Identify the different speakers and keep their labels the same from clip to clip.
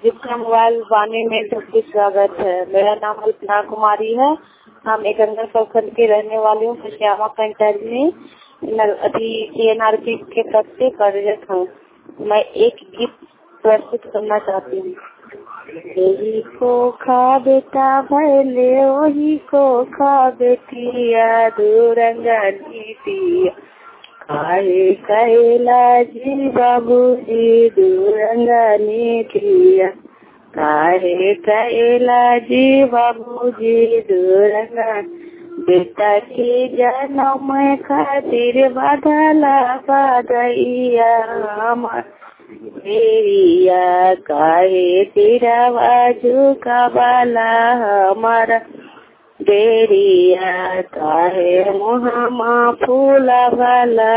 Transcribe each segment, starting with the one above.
Speaker 1: जिसका मोबाइल वाणी में सबकी स्वागत है मेरा नाम अल्पना कुमारी है हम एक अंदर प्रखंड के रहने वाली हूँ श्यामा पंचायत में अभी टीएनआरपी के पद से कार्यरत हूँ मैं एक गीत प्रस्तुत करना चाहती हूँ यही को खा बेटा भले वही को खा बेटिया दूरंगा नीतिया काहे कैला जी बाबू जी दूरंगा नीतिया काहे कैला जी बाबू जी दूरंगा बेटा के जन्म खातिर बदला बदैया हमार बेरिया काहे तेरा बाजू का बाला हमारा बेरिया काहे मुहामा फूला वाला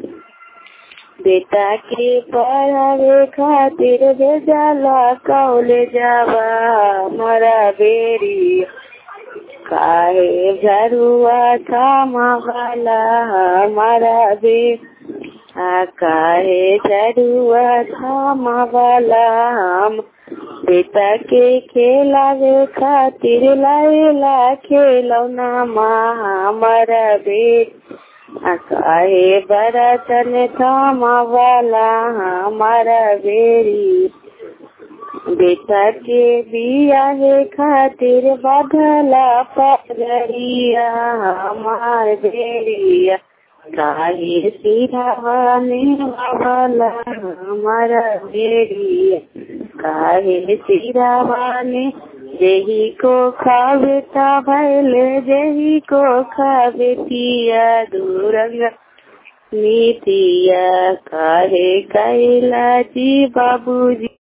Speaker 1: बेटा के पढ़ावे खातिर भेजला कौले जावा हमारा बेरिया काहे झरुआ थामा वाला हमारा बे काहे झरुआ थामा वाला हम बेटा के खेलावे खातिर लाइला खेलौना माँ हमारा बेट काहे बरतन थामा वाला हमारा बेरी बेटा के बिया खातिर बदला पगड़िया हमार बेरिया काहे सिरावाने वाला हमारा बेरिया काहे सिरावाने जही को खावेता भैले जही को खावेतिया दूरंगा नीतिया काहे कैला जी बाबूजी